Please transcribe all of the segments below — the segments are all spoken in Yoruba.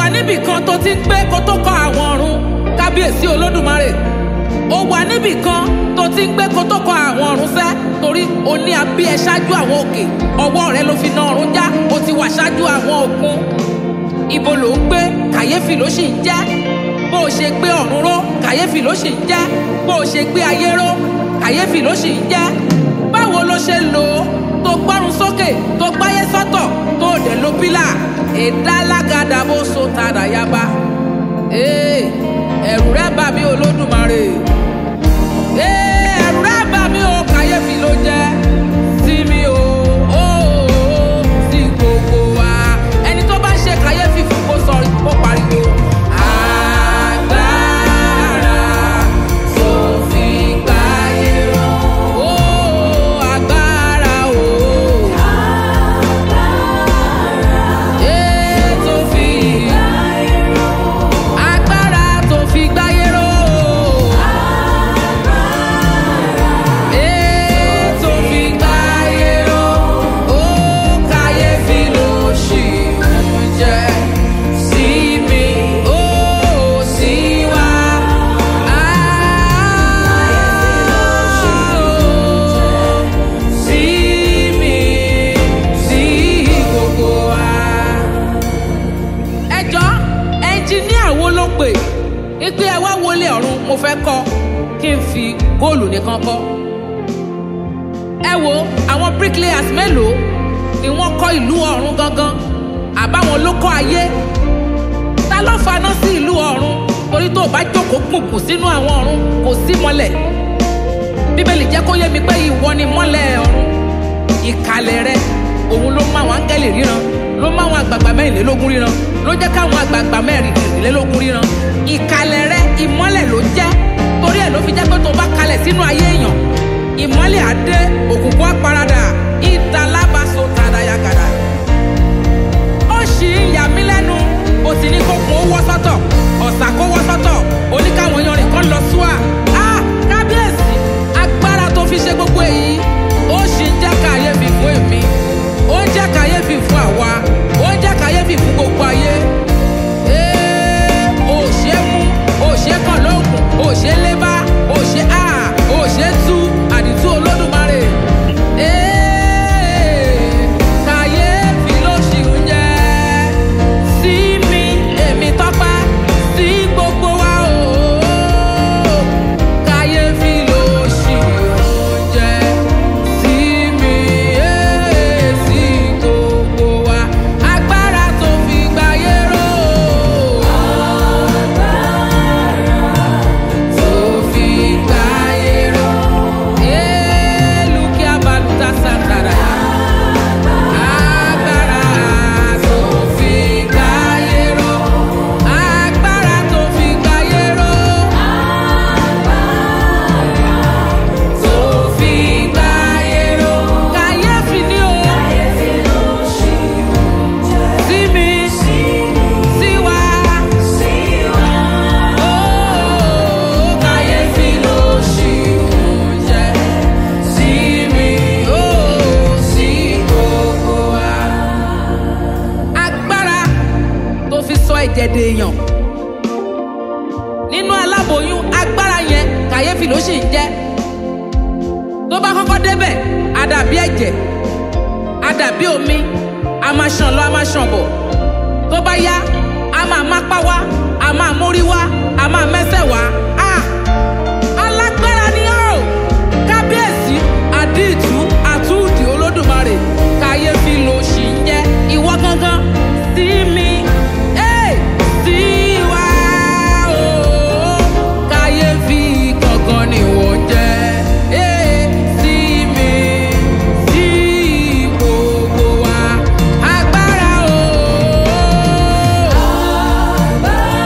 níbì kan tó ti ń gbé kó tó kọ àwọn ọ̀run kábíyèsí olódùmarè ó wà níbì kan tó ti ń gbé kó tó kọ àwọn ọ̀run sẹ́ torí o ní abí ẹ ṣáájú àwọn òkè ọwọ́ rẹ ló fi na ọ̀run já o ti wà ṣáájú àwọn òkun ibo ló ń gbé kàyéfì ló sì ń jẹ́ bó o ṣe gbé ọ̀run ró kàyéfì ló sì ń jẹ́ bó o ṣe gbé ayé ró kàyéfì ló sì ń jẹ́ báwo ló ṣe lò ó tó gbọ́run sókè tó gbáyé sọ́tọ̀ tó dẹ̀ ló pílà ìdálágàdà bó so tàdà yaba Ee, ẹ̀rù rẹ bà mí olódùmarè Ee, ẹ̀rù rẹ bà mí o kàyéfì ló jẹ́ sí mi o ó sí gbogbo wa ẹni tó bá ń ṣe kàyéfì fún kó sọ kó pariwo. Agbára tó fi gbáyé ró. Ó, agbára o. Ee, tó fi agbára tó fi gbáyé ró. Ee, tó fi gbáyé ró. Ó kàyéfì ló ṣì ń jẹ́ sí mi, ó sí wa. Ah, sí mi, sí gbogbo wa ẹjọ́ ẹnjiníà wo ló pè ipe ẹ wá wọlé ọ̀run mo fẹ́ kọ́ kí n fi góòlù nìkan kọ́ ẹ wo àwọn bricklayers mélòó ni wọ́n kọ́ ìlú ọ̀run gangan àbáwọn ló kọ́ ayé ta ló faná sí ìlú ọ̀run torí tó o bá jókòó gbùngbùn sínú àwọn ọ̀run kò sí mọ́lẹ̀ bíbélì jẹ́ kó yé mi pé ìwọ ni mọ́lẹ̀ ọ̀run ìkàlẹ̀ rẹ òun ló máa wọn áńgẹ́lì ríran ló máa wọn àgbààgbà mẹ́rìnlélógún ríran ló jẹ́ káwọn àgbààgbà mẹ́rìnlélógún ríran ìkàlẹ̀ rẹ ìmọ́lẹ̀ ló jẹ́ torí ẹ̀ ló fi jẹ́ pé tó bá kalẹ̀ sínú ayé èèyàn ìmọ́lẹ̀ á dé òkùnkùn á paradà ìdalábàṣọ tàdáyàgàdà ó sì ń yà mí lẹ́nu ó sì ní kó kun ó wọ́ sọ́tọ̀ ọ̀sà kó wọ́ sọ́tọ̀ oníkàwọn yanrìn kan lọ súà á kábíyèsí agbára tó fi ṣe gbogbo èyí ó sì ń jẹ́ kàyéfì fún èmi ó ń jẹ́ kàyéfì fún àwa ó ń jẹ́ kàyéfì fún gbogbo ayé Ee, ó ṣe é mú ó ṣe é kàn lóògùn ó ṣe é lébá ó ṣe á ó ṣe é tú àdìtú olódùmarè. Ee, kàyéfì ló ṣì ń jẹ́ sí mi èmi tọ́pẹ́ sí gbogbo wa o. Kàyéfì ló ṣì ń jẹ́ sí mi ee, sí gbogbo wa. Agbára tó fi gbáyé ró. Tó fi gbáyé ró. Ee, lùkì abaluta santara ya. Agbára tó fi gbáyé ró. Agbára tó fi gbáyé ró. Tó fi gbáyé ró. Kàyéfì ni o. Sí mi. Sí wa. Ó, kàyéfì ló ṣì ń jẹ́. Sí mi. Ó, sí gbogbo wa agbára tó fi sọ ẹ̀jẹ̀ dèèyàn nínú aláboyún agbára yẹn kàyéfì ló sì ń jẹ́ tó bá kọ́kọ́ débẹ̀ á dàbí ẹ̀jẹ̀ á dàbí omi a máa ṣàn lọ a máa ṣàn bọ̀ tó bá yá a máa mápá wá a máa mórí wá a máa mẹ́sẹ̀ wá Ah! alágbára ni ó kábíyèsí àdìtú àtúndì olódùmarè kàyéfì ló sì ń jẹ́ ìwọ gangan sí mi Hey! sí wa o kàyéfì gangan ni wọ́n jẹ́ Hey! sí mi sí gbogbo wa agbára o.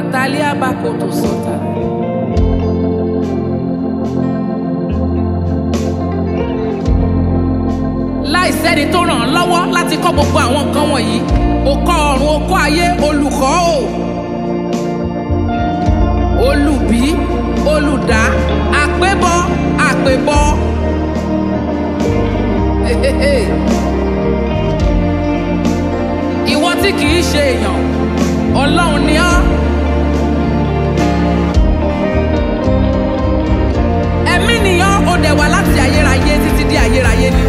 talia bakoto sota. láìsẹ́ni tó ràn án lọ́wọ́ láti kọ́ gbogbo àwọn nǹkan wọ̀nyí ó kọ́ ọ̀run ó kọ́ ayé olùkọ́ o olùbí olùdá àpébọ àpébọ. Hehehe. ìwọ tí kì í ṣe èèyàn ọlọ́run ni ọ́. ẹ̀mí nìyàn ó dẹ̀ wá láti ayérayé títí di ayérayé ni.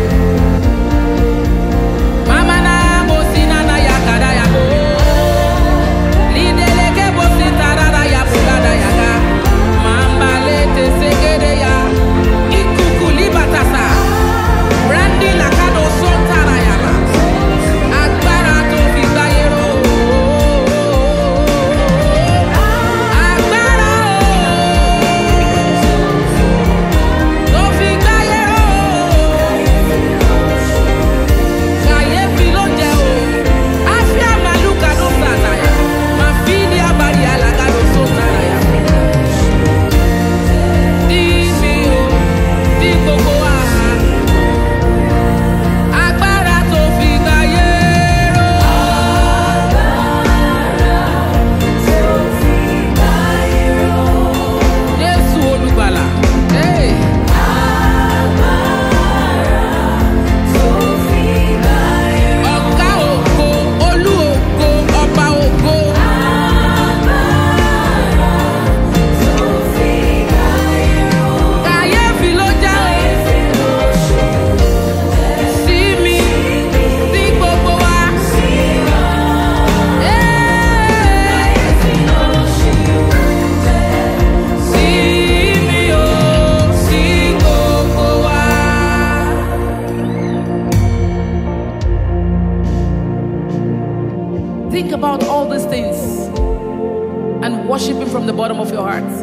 Mama na mo si na na ya kada ya bo. Lideleke bo si tarara ya bulada ya ga. Mamba le te segede ya. Ikuku libatasa. Brandy lakado son tara ya ba. Agbára tó fi gbáyé ró. Agbára o. Tó fi gbáyé ró kàyéfì ló jẹ o àfíà màlúkà ló sàtàyà máa fi ní abàrí alága ló tó sàràyà. Dí mi o, dí gbogbo wa. Agbára tó fi gbáyé ró. Jésù olùgbàlà. Hey. Ọ̀gá ògo, olú ògo, ọba ògo. Kàyéfì ló jẹ́ o. Sí mi, sí gbogbo wa. Hey! Sí mi o, sí gbogbo wa. Think about all these things and worship Him from the bottom of your heart.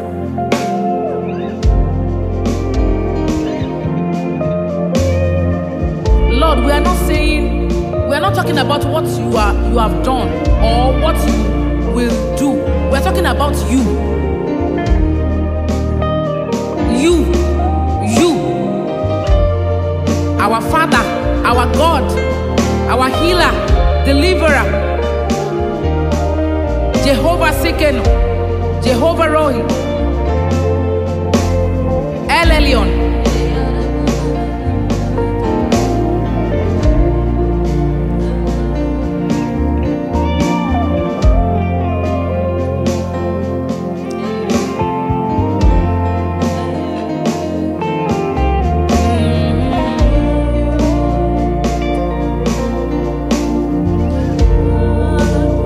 Lord, we are not saying, we are not talking about what you are you have done or what you will do. We are talking about you. You, you, our Father, our God, our healer, deliverer, Jehovah Sikenu, Jehovah Rohi, El Elyon.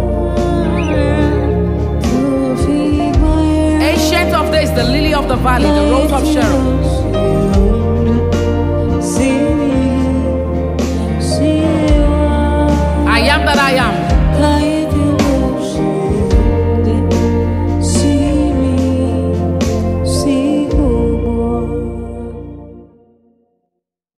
Ancient of days, the lily of the valley,